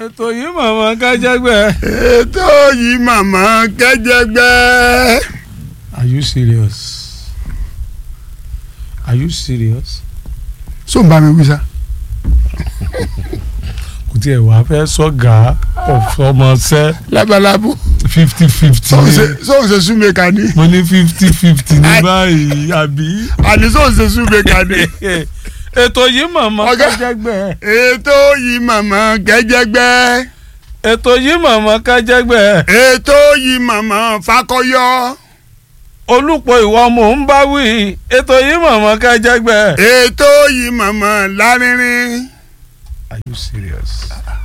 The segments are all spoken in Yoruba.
ètò yìí màmá kájẹgbẹ. ètò yìí màmá kẹjẹgbẹ. are you serious are you serious. so n bá mi wí sá. kò tiẹ̀ wá fẹ́ sọ́gà ọ̀fọmọṣẹ́ labalábó fifty fifty sóun ṣe súnmẹ́ka ni mo ní fifty fifty ní báyìí àbí. àní sóun ṣe súnmẹ́ka ni. ètò yìí màmá Ọ̀gá. kájẹgbẹ. ètò yìí màmá kẹjẹgbẹ. ètò yìí màmá kájẹgbẹ. ètò yìí màmá fakọyọ. olùpọ̀ ìwà mò ń bá wí ètò yìí màmá kájẹgbẹ. ètò yìí màmá lárinrin. are you serious.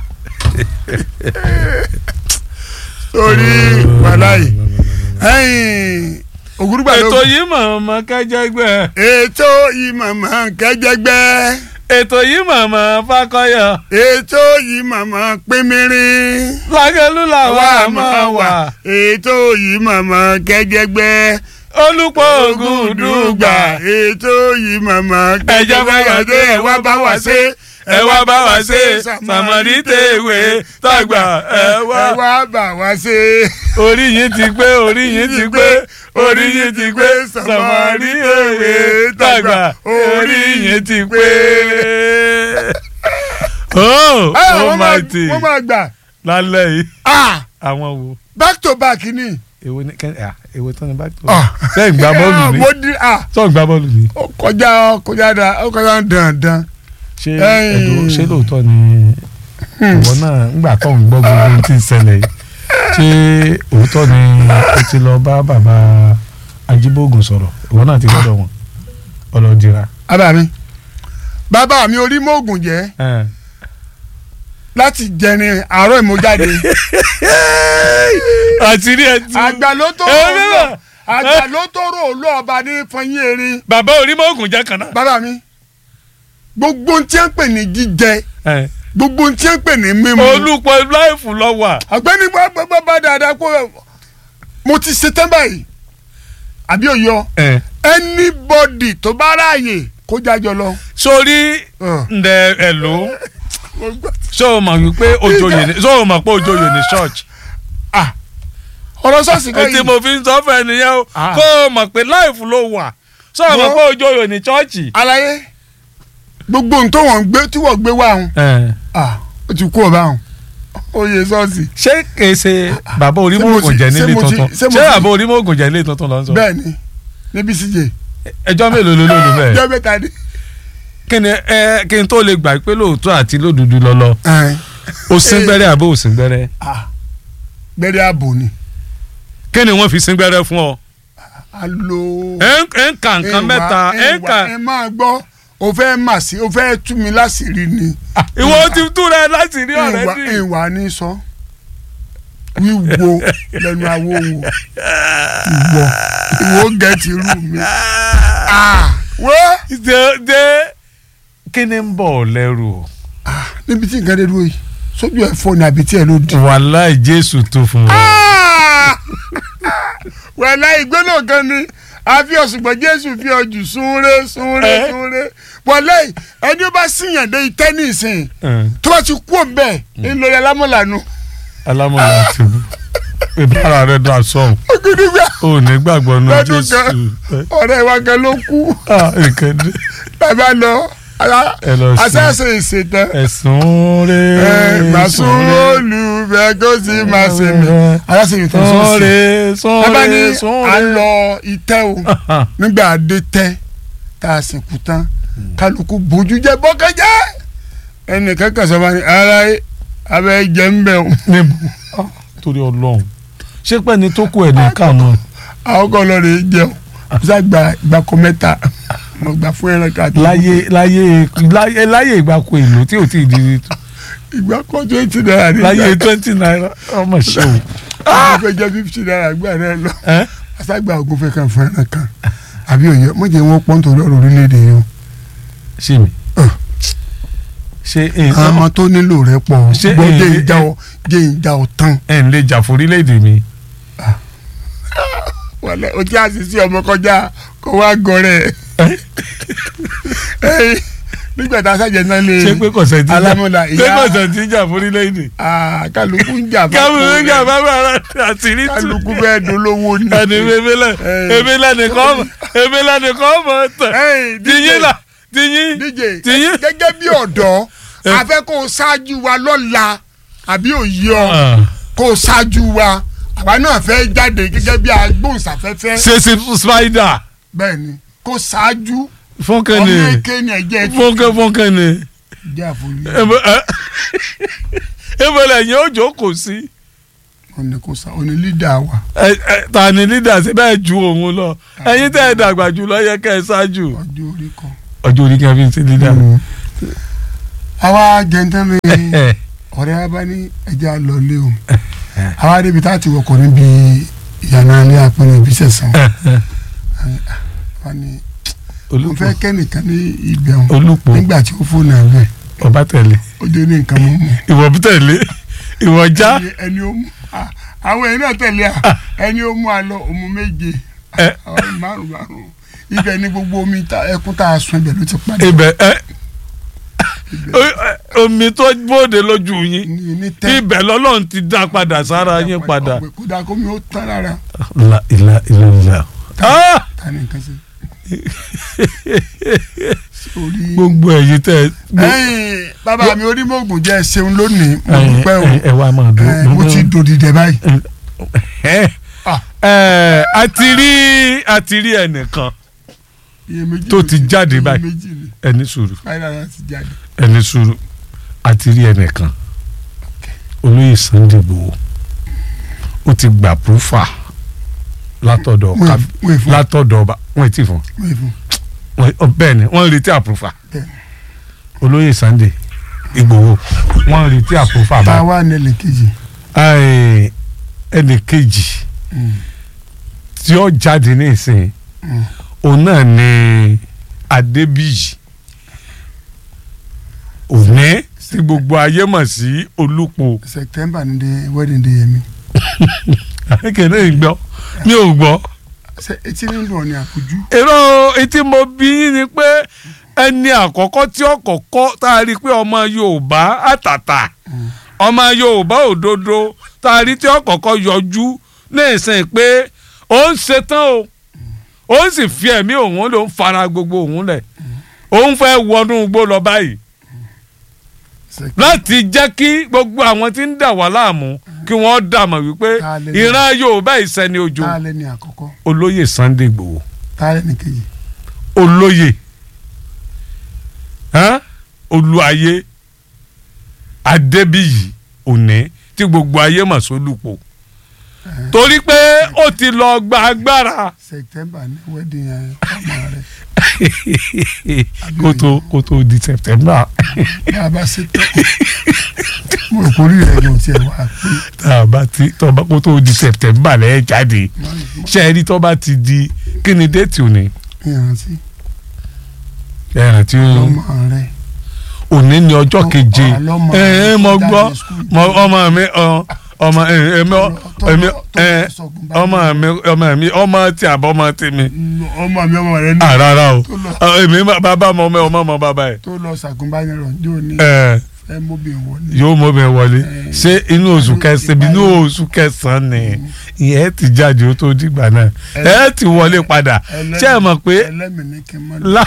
torí wàláyé ẹ̀yìn ògúrúgbà ló. ètò yìí màmá kájẹgbẹ. ètò yìí màmá kẹjẹgbẹ. ètò yìí màmá fakọyọ. ètò yìí màmá pínmírín. lágẹ̀lú làwa máa wà. ètò yìí màmá kẹjẹgbẹ. olùpọ̀ ògùn dùgbà. ètò yìí màmá ẹ̀jẹ̀ fàyàdé ẹ̀ wá bá wa ṣe ẹ wá bá wa ṣe sàmọ́rí tèwé tàgbà ẹ ẹ wá. wá bá wa ṣe. orí yín ti pé orí yín ti pé orí yín ti pé sàmọ́rí tèwé tàgbà orí yín ti pé. oh Ẹ, oh wọ́n máa- my day wọ́n máa gbà. lálẹ́ yìí Ah, àwọn wo back to back ni. èwo ni kẹ́ ah èwo tán ni bá tó. Ah. sẹ́yìn gbá bọ́ọ̀lù Ah, ni mo di ah sọ́ọ̀ gbá bọ́ọ̀lù ni. ó kọjá ó kọjá da ó kọjá dandan. ṣé Ẹ̀yin. ẹ̀dùn ṣé lóòótọ́ ni ìwọ náà ńgbà tó ń gbọ́ gbogbo ohun tí ń ṣẹlẹ̀ yìí ṣé òótọ́ ni o ti lọ bá bàbá Ajíbógun sọ̀rọ̀ ìwọ náà ti gbọ́dọ̀ wọn ọlọ́dira. bàbá mi bàbá mi orí mọ́ọ̀gùn jẹ́ láti jẹrin àárọ̀ ìmọ̀jáde. àti rí ẹtù àgbà ló tó Ẹ, rò ó lọ bẹ́ẹ̀. àgbà ló tó rò ó lọ ọba ní fọyín erin. bàbá orímọ̀ọ́gùn jẹ́ kan náà. bàbá mi gbogbo ohun tí wọ́n ń pè ní jíjẹ gbogbo ohun tí wọ́n ń pè ní mímu. olùpọ̀ láìfù lọ wà. ọ̀gbẹ́ni gbọ́dọ̀ bá dáadáa kó mo ti ṣe tán báyìí àbí òyọ anybody tó bá ráàyè kó jájọ lọ. sórí ǹdẹ ẹ̀lò ṣé o mọ̀ wípé ojoyè ní ṣé o mọ̀ pé ojoyè ní church. ọ̀rọ̀ sọ́ọ̀sì kan ètí yìí mo fi ń sọ fẹ́ nìyẹn o Ah. kó o mọ̀ pé láìfù ló wà ṣé o mọ̀ Wọ́n- pé ojoyè ní church. àlàyé gbogbo ohun tó wọ́n gbé tí wọ́n gbé wá hàn ó ti kú ọba hàn oyè sọ́ọ̀sì ṣé kìí ṣe bàbá orímọ̀ọ́gùn jẹ́ ṣé nílé mo ti- tuntun ṣé mo ṣé ti- bàbá orímọ̀ọ́gùn jẹ́ nílé tuntun lọ sọ. bẹ́ẹ̀ ni níbi síje ẹjọ́ mélòó ló lólu bẹ́ẹ̀. jẹ́ mẹ́ta ni. kí ni ẹ kí n tó lè gbà pé lóòótọ́ àti lódodo lọ́lọ́ o sín gbẹ́rẹ́ àbó o sín gbẹ́rẹ́ gbẹ́rẹ́ ààbò ni kí ni wọ́n fi sín gbẹ́rẹ́ fún ọ. alo. ẹ ń ẹ ń ka nǹkan mẹ́ta ẹ ń ka ẹ máa gbọ́ o fẹ́ mà sí o fẹ́ tú mi láṣìírí ni. ìwọ ti tú rẹ láti rí ọ̀rẹ́ ìwà dì. ìwà ní sọ wíwo lẹ́nu awo wo ìwọ ìwọ gẹ̀ẹ́tì rú mi. Ah, wo ṣe ṣe kí ni ń bọ̀ ọ́ lẹ́rù o. níbi tí nǹkan dé dúró yìí sójú ẹ̀ fọ́ ni àbí tí ẹ̀ ló di. wàláì jésù tó fún wa. wàhálà ìgbóná kan ni àfi ọ̀sùngbọ̀n jésù fi ọjù súnré súnré Eh? súnré wàhálà ẹni ó bá síyàn dé itẹ́ nísìn tó bá ti kú òǹbẹ ńlọrọ alámọ̀lànà alámọ̀lá ti bú ìbára rẹ̀ dà sọ̀hún ògidìgbà ò ní gbàgbọ́ nù lọ́dún jésù. kan ọ̀rẹ́ wa kan ló kú Ah, nǹkan dé. bàbá lọ ẹ lọ sí àṣàṣe ìṣètàn ẹ̀sùn rẹ̀ màsún olùbẹ kó sì máa ṣe mí àṣàṣe ìṣètàn sọ́ọ̀sì sọ́ọ̀rẹ́ bàbá ní sọ́ọ̀rẹ́ à ń sọ́ọ̀rẹ́. lọ itẹ́ o nígbà adé tẹ́ tá a sìnkú tán kálukú bójú jẹ bọ́kẹ́jẹ́ ẹnìkan kan sọ ma ní ara abẹ́ jẹ́ ń bẹ̀ o níbo Ah, torí ọlọ́run ṣé pẹ́ ni tó kú ẹ̀ ní kànú. àwọn kan lọ rè é jẹun ṣá gba ìgbàkọ mẹ́ta mo gbà fún ẹran ká tó láyé láyé láyé láyé ìgbàkú èlò tí ò tí ì di ìgbàkọ twenty naira ní láyé twenty naira ọmọ ṣe o. ìgbà fẹ́ jẹ́ fifty naira gbà náà lọ ẹ àṣàgbà ògùn fẹ́ kan fún ẹran kan àbí òye mo jẹ́ wọn pọ́n torí ọ̀rọ̀ orílẹ̀-èdè yìí o ṣe mi. Ah. ṣé ẹ àwọn ọmọ tó nílò rẹ pọ̀ Ṣé gbọ́ èyí- jẹ́ ìjà ọ jẹ́ ìjà ọ tán. ẹ ń lè jà fún orílẹ̀-èdè mi. wàlẹ o ti àṣìṣe ọmọ kọjá kó wá gọrẹ nígbà tá a ṣàjẹ́ náà lé ṣé pé kọ̀sẹ̀ tí jà alámọ̀lá ṣé ìyá kọ̀sẹ̀ tí jà fún orílẹ̀-èdè. Ah, kálukú ń jà káwọn fún méjì àbábọ̀ ara àtìrí tù. kálukú bẹ́ẹ̀ dolówó ni. ẹni ebélẹ̀ Eh. ebélẹ̀ nìkan mọ̀ ebélẹ̀ nìkan mọ̀ tẹ̀. Hey, tìyín là tìyín DJ tìyín. gẹ́gẹ́ bí ọ̀dọ́ Eh. a fẹ́ kó o ṣáájú wa lọ́la àbí òye ọ Ah. kó o ṣáájú wa àwa náà fẹ́ jáde gẹ́gẹ́ bí agbóhùnsáfẹ́fẹ́ ṣe ṣe spider bẹ́ẹ̀ ni kó ṣáájú fúnkẹ́ ọmọ ni eke ni ẹ̀jẹ̀ fúnkẹ́ fúnkẹ́ ni jẹ́ àforí ebélẹ̀ yẹn ó jókòó sí. òní kó sa òní lídà wa ẹ ẹ ta ni leader ṣe bẹ́ẹ̀ ju òun lọ ẹ̀yin tẹ́ ẹ dàgbà jù lọ yẹ kẹ́ ẹ ṣáájú. ọjọ́ orí kan. ọjọ́ orí kan fi ń ṣe leader. àwa jẹ́ntẹ́ mi ọ̀rẹ́ wa bá ní ẹja lọ lé o àwa débi tá a ti wọkọ̀ níbi ìyànà ilé àpẹẹrẹ ibi sẹ̀sán wa ní mo fẹ́ kẹ́nìkan ní ibẹ̀ wọn olùpọ̀ nígbà tí ó fóònù ẹ̀ bẹ́ẹ̀ ọba tẹ̀lé ó dé ní nǹkan mọ́ mọ́ ìwọ tẹ̀lé ìwọ já ẹni- ẹni ó mú ah, àwọn èèyàn náà tẹ̀lé à ẹni ó mú àlọ́ òmu méje ẹ àwọn márùn márùn ibẹ̀ ní gbogbo omi ta- ẹkún tá a sun ibẹ̀ ló ti padà ibẹ̀ ẹ o- omi tó bóde lójú yín ní ní tẹ́ ibẹ̀ lọ́lọ́run ti dá padà sára yín padà. ọ̀pẹ kódà kó mi ó tán rárá la ilà ilà ilà. Ah! ta ni nǹkan sí. sórí gbogbo ẹ̀yin tẹ́ ẹ. ẹ̀yin bàbá mi onímọ̀ògùn jẹ́ ṣeun lónìí mo ẹ̀yin dúpẹ́ o ẹ wá máa dùn. Eh, mo ti dòdìdẹ báyìí. ẹ Ah. ẹ a ti rí a ti rí ẹnìkan iyèméjì Tó ló ti jáde báyìí. iyèméjì ni ẹni sùúrù fáìlà náà ti jáde. ẹni sùúrù a ti rí ẹnìkan olóyè Sunday Igboho ó ti gbà púfà látọ̀dọ̀ wọ́n kábí wọ́n fún látọ̀dọ̀ ọba wọ́n ti fún wọ́n fún wọn ọ, bẹ́ẹ̀ ni wọ́n ń retí àpúfà Bẹ́ẹ̀ni. olóyè Sunday Igboho wọ́n ń retí àpúfà tá a bá wá nílẹ̀ kejì. ẹnì kejì Mm, tí ó jáde ní ìsìn mm. òun náà ni Adébíyì òní tí gbogbo ayé mọ̀ sí Olúpo September ni de wedding day yẹn mi. kékeré gbọ́ mi ò gbọ́ ṣe etí ní dùn ní àpòjú. èrò etí mo bí yín ni pé ẹni àkọ́kọ́ tí ó kọ́kọ́ tá a rí i pé ọmọ Yorùbá àtàtà ọmọ Yorùbá òdodo tá a rí tí ó kọ́kọ́ yọjú ní ìsìn pé ó ń ṣetán o ó ń sì fi ẹ̀mí òun ló ń fara gbogbo òun lẹ̀ òun fẹ́ wọnú igbó lọ báyìí láti jẹ́ kí gbogbo àwọn tí ń dà wá láàmú kí wọ́n dàmọ̀ wípé Ta lè- ìran Yorùbá ìsẹ́ni ojo tá a lẹ́ ní àkọ́kọ́ olóyè Sunday Igboho tá a lẹ́ ní kejì. olóyè hàn? olúayé adébíyì òní tí gbogbo ayé mọ̀ sólùpọ̀ torí pé ó ti lọ gba agbára September ni wedding yẹn ọmọ rẹ. kó tó kó tó di september bá a bá ṣe tán mo rò kórìí rẹ̀ ló tiẹ̀ wá pé tá a bá ti tó bá kó tó di september lẹ́yìn jáde ṣe é rí tó bá ti di kí ni déètì òní ìrántí ẹ̀ràn tí ó ọmọ rẹ. òní ni ọjọ́ Ọ- keje ọ- ọlọ́mọ ẹ ẹ mo jáde gbọ́ school. mo- ọmọ mi ọ- ọmọ ẹ ẹmi Tó- tó- ẹmi tó ẹ sọ̀gùn bá ọmọ mi ọmọ mi ọmọ tí àbọ̀ ọmọ tí mi ọmọ mi ọmọ rẹ ní à rárá o tó lọ Ọ, èmi má- bàbá ọmọ ọmọ ọmọ ọmọ bàbá ẹ tó lọ ṣàgùnbánirọ̀ ní òní ẹ ẹ móbìn wọlé. yóò mọ mi wọlé Eh. ṣé inú oṣù kẹsàn-án inú oṣù kẹsàn-án ni ìyẹn ti jáde ó tó dìgbà náà ẹ ti wọlé padà Ẹlẹ́mìí- ṣé ẹ mọ̀ pé ẹlẹ́mìí ní kí n mọ́ lá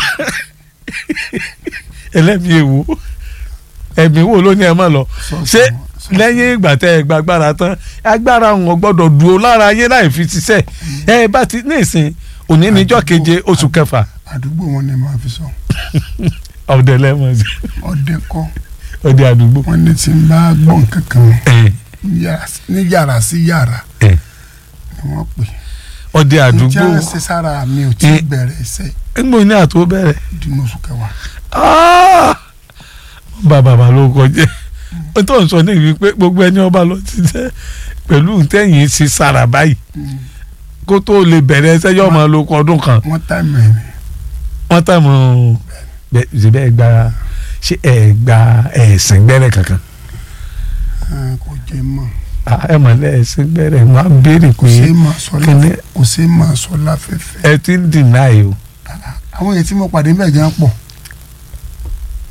ẹlẹ́mìí èwo ẹ̀mí wo ló ní ẹ má lọ ṣé lẹ́yìn ìgbà tẹ́ ẹ gba agbára tán agbára wọn gbọ́dọ̀ dúró lára yé láì fi ṣiṣẹ́ ẹ bá ti ní ìsìn òní níjọ́ keje oṣù kẹfà àdúgbò wọn ni màá fi sọ ọ̀dẹ lẹ́mọ̀ sí ọdẹ kọ́ ọdẹ àdúgbò. wọn ní tí ń bá gbọ́n kankan ẹ yàrá- ní yàrá sí yàrá ẹ ni wọ́n pè ọdẹ é àdúgbò njẹ́ ṣe sára mi ò tí ì Eh. bẹ̀rẹ̀ iṣẹ́ ńgbò ní àtó bẹ̀rẹ̀ dínú oṣù kẹwàá Ah! bàbá bàbá ló kọjá ó tó ń sọ ní ìwé pé gbogbo ẹni ọba lọ ti jẹ pẹ̀lú ntẹ̀yìn sí sára báyìí kó tó lè bẹ̀rẹ̀ ẹsẹ̀ yóò máa lo ọdún kan wọ́n tá mẹ́rin wọ́n tà mọ́ bẹ́ẹ̀ gba ṣé ẹ gba ẹ̀sìn gbẹ́rẹ́ kankan eh, kò jẹ́ mọ́ Ah, ẹ mọ̀ lẹ́ẹ̀sìn gbẹ́rẹ́ wọ́n á béèrè kò pé sí máa sọ kíní láfẹ́ kò sí máa sọ láfẹ́fẹ́ ẹ ti ń dìnnáì o àwọn èyí tí mo pàdé bẹ́ẹ̀ gan pọ̀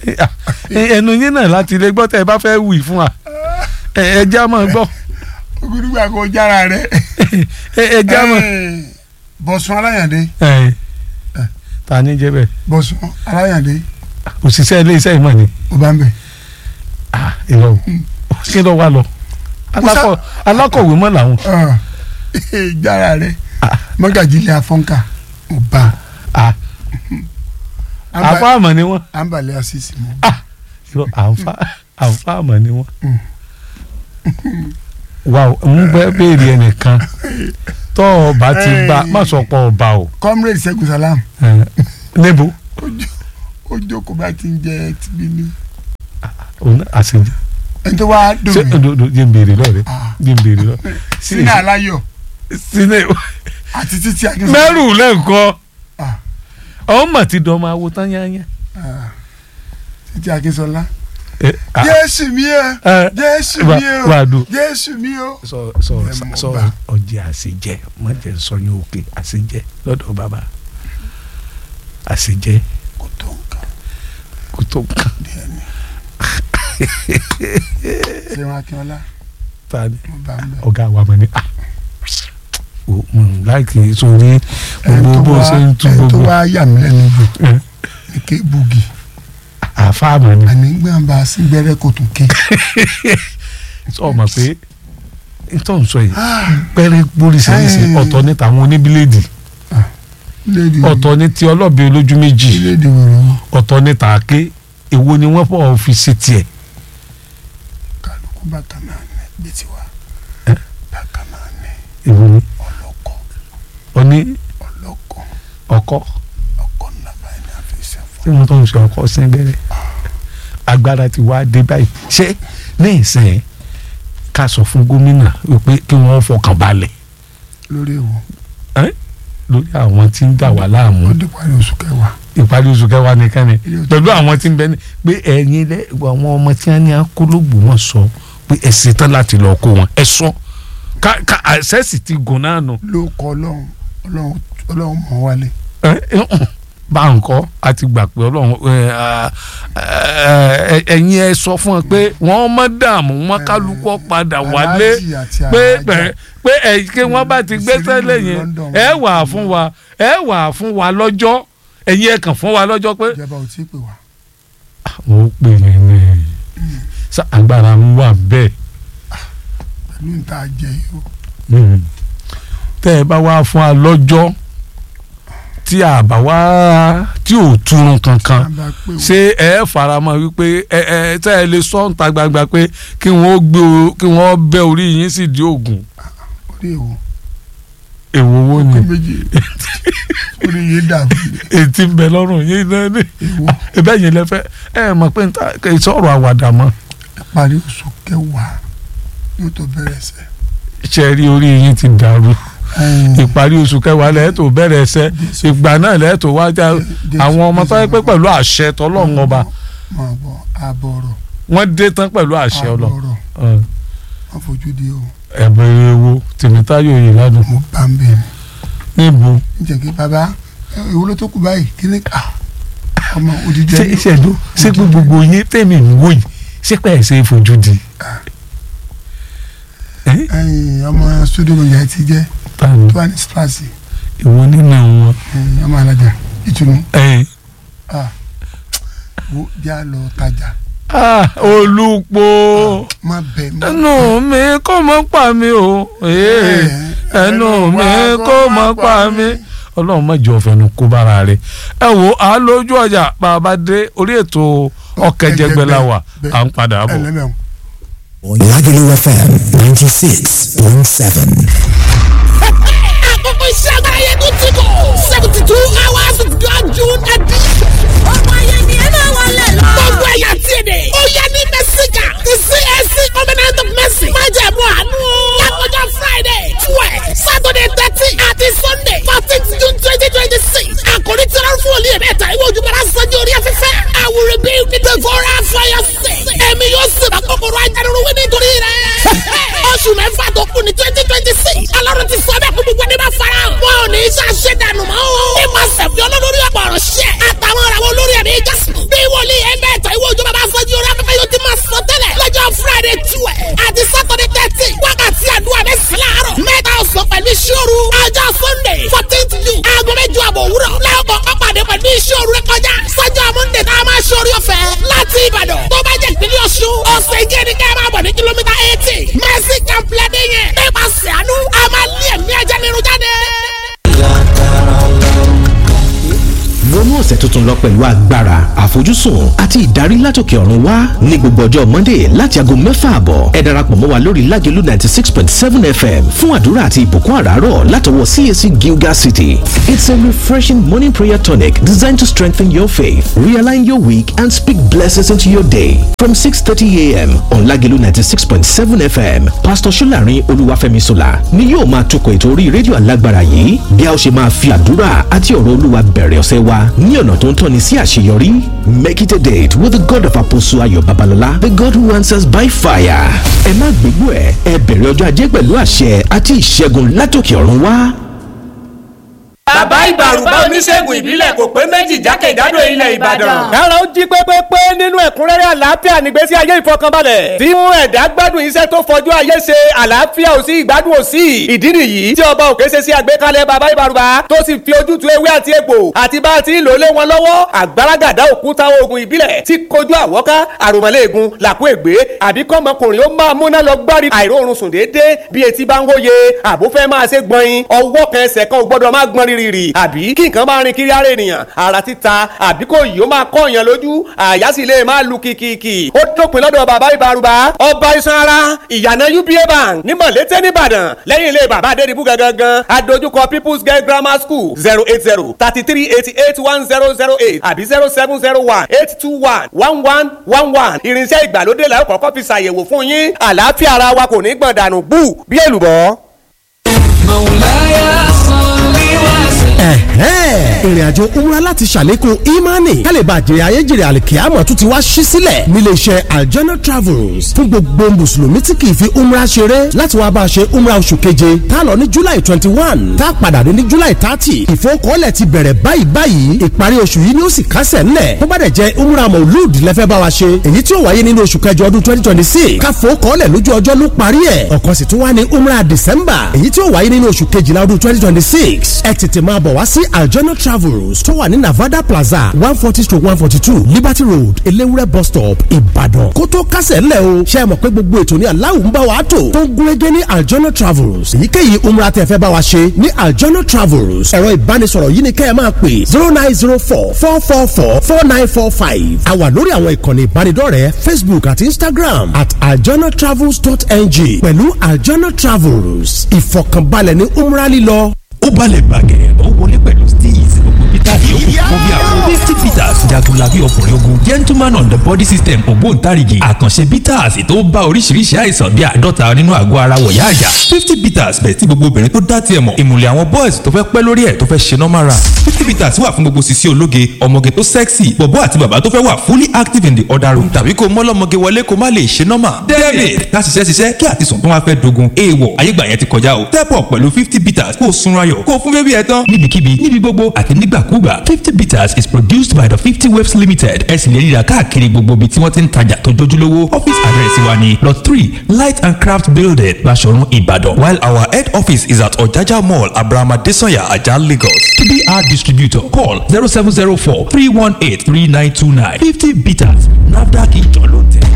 Ah, ẹnu yín náà láti lè gbọ́ tẹ́ ẹ bá fẹ́ wì fún wa ẹ ẹ já mọ́ gbọ́ ògùdùgbà kò jára rẹ. ẹ ẹ já mọ́. bọ̀sùn aláyàndé ẹ ta ni jẹ́ bẹ́ẹ̀ bọ̀sùn aláyàndé òṣìṣẹ́ ilé iṣẹ́ ìmọ̀ ni ó bá ń bẹ̀. Ah, irọ́ o kí ló wá lọ Alákọ̀- alákọ̀wé mọ́ làwọn Ah, jára rẹ Ah. mọ́gàjílẹ̀ afọ́nkà ó bá Ah, àfa àmọ̀ ni wọ́n àǹbàlẹ̀ àṣìṣe mọ́. irọ́ àfa àfa àmọ̀ ni wọ́n. Mm. wà ó ń bẹ́ béèrè ẹnìkan tọ́ ọba ti bá má sọ pé ọba o comrade Ṣẹ́gun Salam Eh, níbo ó jókòó bá ti ń jẹ tìbí ní. òun àṣejù ẹni tó wá dùn ṣé mí òdodo jẹ́ ń béèrè lọ́rẹ̀ Ah. jẹ́ ń béèrè lọ. sínú aláyọ̀ sínú àti títí akínsọ. mẹ́rù lẹ́ǹkọ́ Ah. ọ̀hún mà ti dọ̀ máa wo tán yányá. Ah, títí akínsọlá. Eh, ah, jésù mi o eh, jésù wà- mi o wà á dùn. jésù mi o. sọ sọ Ẹ mọ̀ sọ bá. ọjẹ àṣejẹ má jẹ sọyún òkè àṣejẹ lọ́dọ̀ bàbá àṣejẹ kò tó nǹkan kò tó nǹkan díẹ̀ ni. sẹ́wọ̀n akínọlá ta ni mo bá ń bẹ̀. ọ̀gá wa mọ̀ ní à o mm, láìkì sórí gbogbo bó ṣe ń tú ẹni tó gbogbo wá yà mí lẹ́nu jù Eh, ní ké bugi àfáàmọ̀ ni àní gbàǹbà sí gbẹ́rẹ́ kò tún ké. sọ ma pé nítorí sọ yìí pẹ́rẹ́ gbóríṣiríṣi Eh. ọ̀tọ̀ ní tàwọn oníbíléèdì lédi ọ̀tọ̀ ní ti ọlọ́bẹ olójú méjì lédi wẹ̀rẹ̀ wọn ọ̀tọ̀ ní tàáké èwo ni wọ́n fọ́ fi ṣe tiẹ̀ kálukú bàtà náà ní bí tiwa Eh? bàtà náà ní èwo ni ọlọ́kọ̀ oní ọlọ́kọ̀ ọkọ́ ọkọ̀ ńlá báyìí ní àfẹsẹ̀ fún. tí wọ́n tó ń ṣe ọkọ́ sí gbẹ́rẹ́ agbára ti wá dé báyìí ṣé ní ìsìn ká sọ fún gómìnà wípé kí wọ́n fọkàn balẹ̀ lórí èwo lórí àwọn tí ń dà wá láàmú ó dé parí oṣù kẹwàá ìparí oṣù kẹwàá nìkan ni Ilé ọtí. pẹ̀lú àwọn tí ń bẹ ní pé ẹ̀yin lẹ àwọn ọmọ tí wọ́n ní akólógbò wọn sọ pé ẹ ṣetán láti lọ kó wọn ẹ sọ ká ká àṣẹ́sì ti gùn náà nù. ló kọ ọlọ́run ọlọ́run ọlọ́run mọ̀ wálé ẹ ẹ hùn, bá ń kọ́ a ti gbà pé ọlọ́run ẹ, à, ẹ, ẹ̀yin ẹ sọ fún ẹ pé wọ́n mọ̀ dààmú wọn kálukọ́ padà wálé Aláàjì àti pé aláàjà. pé pé ẹ kí wọ́n bá ti gbẹ́sẹ̀ lẹ́yìn London. ẹ wà fún wa ẹ wà fún wa lọ́jọ́ ẹ̀yin ẹ kàn fún wa lọ́jọ́ pé ìjọba ò tí ì pè wá mo pè é ní sa agbára ń wà bẹ́ẹ̀ pẹ̀lú níta jẹ yìí o Mm. tẹ́ ẹ bá wá fún wa lọ́jọ́ tí a bá wá tí ò túrun kankan a bá pè wá ṣé ẹ faramọ́ wípé ẹ ẹ tẹ́ ẹ lè sọ níta gbangba pé kí wọ́n gbé o kí wọ́n bẹ́ orí yín sì di oògùn orí èwo èwo wo ni kó méjì orí yìí dàbí ètí ń bẹ lọ́rùn yín náà ni èwo ebe yẹn lẹ fẹ́ ẹ mọ̀ pé níta kì í sọ̀rọ̀ àwàdà mọ́ parí oṣù kẹwàá yóò tó bẹ̀rẹ̀ sẹ́ ṣe rí orí yín ti dàrú ìparí oṣù kẹwàá lẹ́ẹ̀ tó bẹ̀rẹ̀ ẹsẹ̀ ìgbà náà lẹ́ẹ̀ tó wájà àwọn ọmọ tó yẹ pé pẹ̀lú àṣẹ tọlọ́run ọba máa bọ̀ àbọ̀rọ̀ wọ́n dé tán pẹ̀lú àṣẹ ọlọ àbọ̀rọ̀ wọ́n fojú di o ẹ̀bẹ̀rẹ̀ ewo tèmítáyọ̀ yìí lánàá mo bá ń bẹ̀ ni níbo níjẹ́ kí baba èwo ló tó kù báyìí kí ni ká ọmọ odidi ṣé ẹni ìṣẹ̀dó ṣé pé gbogbo yín tèmi ń wò yìí ṣé pé ẹ̀ ṣe é fojú di. ẹ́ ẹyin ọmọ studio manager ti jẹ́ ta ni tó wà ní splash ìwọ nínú wọn. ẹyin ọmọ alájà ìtùnú ẹ̀ ah wo já lọ tajà ah olùpọ̀ má bẹ̀ má ẹnu mi kò mọ́ pa mi o ee ẹnu mi kò mọ́ pa mi ọlọ́run má jẹ́ ọ̀fẹ́nu kó bára rẹ̀ ẹ wo à ń lójú ọjà bàbá dé orí ètò ọ̀kẹ́jẹgbẹ́ la wà à ń padà bọ̀. ẹlẹ́mẹ̀ọ́. Lagelu FM 96.7. àkókò iṣẹ́ agbára yẹn tó ti bọ̀ seventy two hours of God June edition. ọmọ ayé ni ẹ máa wọlé lọ. gbogbo ẹ̀yà tí ì dé. ó yẹ ní mẹ́síkà ti CAC covenant of mercy. má jẹ̀ mú àánú. lákòjọ Friday twelve Saturday thirteen àti Sunday fourteenth June twenty twenty six. àkòrí tí wọ́n fún olú yẹn mẹ́ta ìwé ojúmọ́ra sanjó orí afẹ́fẹ́. I will rebuild the devourer for your sake. ẹ̀mí yóò sì bá kòkòrò ajánirun wí nítorí rẹ̀. oṣù mẹ́fà tó kù ní twenty twenty six. ọlọ́run ti sọ bẹ́ẹ̀ kó gbogbo ẹni bá fara hàn. wọn ò ní í ṣàṣẹ dànù mọ́ o. ní ma sẹ̀fì olólórí ọ̀pọ̀ ọ̀rọ̀ ṣẹ́. àtàwọn ọ̀rọ̀ olórí ẹ̀mí jásùn. bí wòlíì ẹgbẹ́ ẹ̀tọ́ ìwé lọ pẹ̀lú agbára àfojúsùn àti ìdarí látòkè ọ̀run wá ní gbogbo ọjọ́ monday láti aago mẹ́fà àbọ̀ ẹ darapọ̀ mọ́ wa lórí lágẹ̀lú ninety six point seven fm fún àdúrà àti ìbùkún àràárọ̀ látọwọ́ cac gilgal city it's a refreshing morning prayer tonic designed to strengthen your faith realign your week and speak blessings into your day from six thirty a.m. on lágẹ̀lú ninety six point seven fm pastor solarin olúwàfẹ́mi sola ni yóò máa tukọ̀ ètò orí rédíò alágbára yìí bí a ó ṣe máa fi àdúrà àti ọ̀rọ̀ olúwa bẹ̀rẹ̀ ọ̀sẹ̀ wa ní ọ̀nà tó ń tọ́ni sí àṣeyọrí make it a date with the god of apostle ayọ̀ babalọ́lá the god who answers by fire ẹ má gbégbó ẹ ẹ bẹ̀rẹ̀ ọjọ́ ajé pẹ̀lú àṣẹ àti ìṣẹ́gun látòkè ọ̀run wá. bàbá ìbàrùbá oníṣègùn ìbílẹ̀ kò pé méjì jákèjádò ilẹ̀ ìbàdàn. kára ó jí pépépé nínú ẹ̀kúnrẹ́rẹ́ àlàáfíà nígbésí ayé ìfọkànbalẹ̀. tí mú ẹ̀dá gbádùn iṣẹ́ tó fọjú ayé ṣe àlàáfíà ò sí ìgbádùn ò sí. ìdí nìyí tí ọba òkè ṣe sí àgbékalẹ̀ bàbá ìbàrùbá tó sì fi ojútùú ewé àti egbò àti bá a ti ń lò lé wọn lọ́wọ́ àgbàràgàdá òkúta oògùn ìbílẹ̀ tí kojú àwọ́ká àròmọ́lẹ́ẹ̀gùn làkú ègbé àbí kọ́mọkùnrin ó máa múná lọ gbárí àìróorun sùn déédéé bí etí bá ń hóye àbó fẹ́ máa ṣe gbọ̀nyin ọwọ́ kan ẹsẹ̀ kan ò gbọ́dọ̀ máa gbọ́n rírì àbí kí nǹkan máa rin kiri ara ènìyàn ara títa àbí kò yìí ó máa kọ́ èèyàn lójú àyà sì lè máa lu kìkìkì ó dópin lọ́dọ̀ bàbá ìbárùbá ọba iṣan ara ìyànà uba bank ní mọ̀lété nìbàdàn lẹ́yìn ilé bàbá adédìbú gangan adójúkọ people's girl grammar school zero eight zero thirty three eighty eight one zero zero eight àbí zero seven zero one eight two one one one one one irinṣẹ́ ìgbàlódé la ó kọ́kọ́ fi ṣàyẹ̀wò fún yín àlàáfíà ara wa kò ní gbọ̀n dànù bú bí èlùbọ́. ìrìn àjò umra láti ṣàlékún imani kálíbà jèrè ayéjèrè àlìkíyàmọ̀ tún ti wá ṣí sílẹ̀ nílé iṣẹ́ aljana travels fún gbogbo mùsùlùmí tí kì í fi umra ṣeré láti wá bá a ṣe umra oṣù keje tá a lọ ní july twenty one tá a padà dé ní july thirty ìfowókọ́lẹ̀ ti bẹ̀rẹ̀ báyìí báyìí ìparí oṣù yìí ni ó sì kásẹ̀ ńlẹ̀ tó bá dẹ̀ jẹ́ umra maulud lẹ́fẹ́ bá wa ṣe èyí tí ó wáyé nínú oṣù kẹjọ ọdún twenty twenty six káfowókọ́lẹ̀ lójú ọjọ́ ló parí ẹ̀ ọ̀kan sì tún wá ní umra december èyí tí ó wáyé nínú oṣù kejìlá ọdún twenty twenty six ẹ tètè máa bọ̀ wá sí aljana travels tó wà ní navada plaza one forty stroke one forty two liberty road elewure bus stop ìbàdàn kó tó kásẹ̀ ńlẹ̀ o ṣe é mọ̀ pé gbogbo ètò ní aláwọ̀ ń bá wa tò tó ń gúnrégé ní aljana travels èyíkéyìí umra tẹ́ fẹ́ bá wa ṣe ní aljana travels ẹ̀rọ ìbánisọ̀rọ̀ yìí ni kẹ́ ẹ máa pè zero nine zero four four four four four nine four five a wà lórí àwọn ìkànnì ìbánidọ́rẹ̀ẹ́ facebook àti instagram at aljanatravels.ng pẹ̀lú aljana travels ìfọ̀kànbalẹ̀ ní umra lílọ ó balẹ̀ bàgẹ́ ó wọlé pẹ̀lú steez gbogbo peter yòókù fún bí àwọn fifty peters jagunlabi ọkùnrin ogun gentleman on the body system ògbóǹtarìgì àkànṣe peters tó bá oríṣiríṣi àìsàn bíi àádọ́ta nínú àgọ́ ara wọ̀yá àjà fifty peters bẹ̀ tí gbogbo obìnrin tó dá tiẹ̀ mọ̀ ìmùlẹ̀ àwọn boys tó fẹ́ pẹ́ lórí ẹ̀ tó fẹ́ ṣe normal run fifty peters wà fún gbogbo sisi ológe ọmọge tó sexy bọ̀bọ́ àti bàbá tó fẹ́ wà fully active in the other room tàbí kó mọ́lọ́mọge wọlé kó má lè ṣe normal david ká ṣiṣẹ́ ṣiṣẹ́ kí àtisùn tó wá fẹ́ dogun èèwọ̀ ayégbà yẹn ti kọjá o step up pẹ̀lú fifty peters kó o sunra ayọ̀ kó o fún bébí ẹ tán. níbikíbi níbi gbogbo àti nígbàkúgbà fifty bitters is produced by the fifty waves limited ẹ sì lè ríra káàkiri gbogbo ibi tí wọ́n ti ń tajà tó jójúlówó office address wa ni lot three light and craft building Baṣọ̀run Ìbàdàn while our head office is at Ọ̀jájá mall abrahama desanya ajah Lagos to be our distributor call zero seven zero four three one eight three nine two nine fifty bitters nafdac ìjọ ló tẹ̀.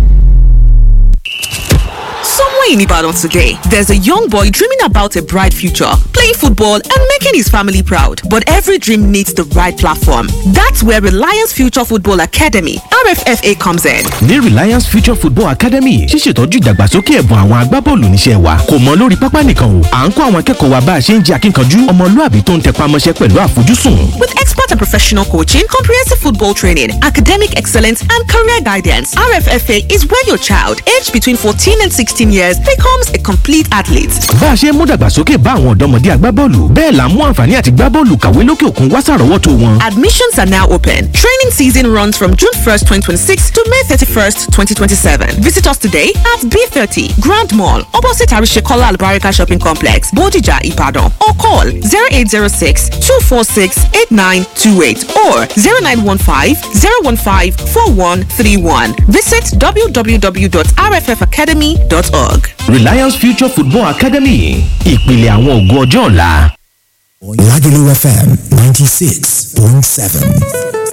Somewhere in Ibadan today, there's a young boy dreaming about a bright future, playing football and making his family proud. But every dream needs the right platform. That's where Reliance Future Football Academy, RFFA, comes in. ní Reliance Future Football Academy ṣíṣètọ́jú ìdàgbàsókè ẹ̀bùn àwọn agbábọ́ọ̀lù níṣẹ́ wa kò mọ lórí pápá nìkan o à ń kọ́ àwọn akẹ́kọ̀ọ́ wa bá a ṣe ń jẹ́ akínkanjú ọmọlúàbí tó ń tẹpá mọ́ṣẹ́ pẹ̀lú àfojúsùn. With expert and professional coaching, comprehensive football training, academic excellence, and career guidance, RFFA is where your child, aged between 14 and 16 years, becomes a complete athlete. bá a ṣe mú dàgbàsókè bá àwọn ọ̀dọ́mọdé agbábọ́ọ̀lù bẹ́ẹ̀ là ń mú àǹfààní àti gbábọ́ọ̀lù kàwé lókè òkun wá sàrọ́wọ́tó wọn. Admissions are now open. Training season runs from June 1st, 2026 to May 31st, 2027. Visit us today at B30 Grand Mall, opposite Arishekola Albarika Shopping Complex, Bodija, Ibadan, or call 0806 246 8928 or 0915 015 4131. Visit www.rffacademy.org. Reliance Future Football Academy ìpìlẹ̀ àwọn ògo ọjọ́ ọ̀la. Lagelu FM 96.7.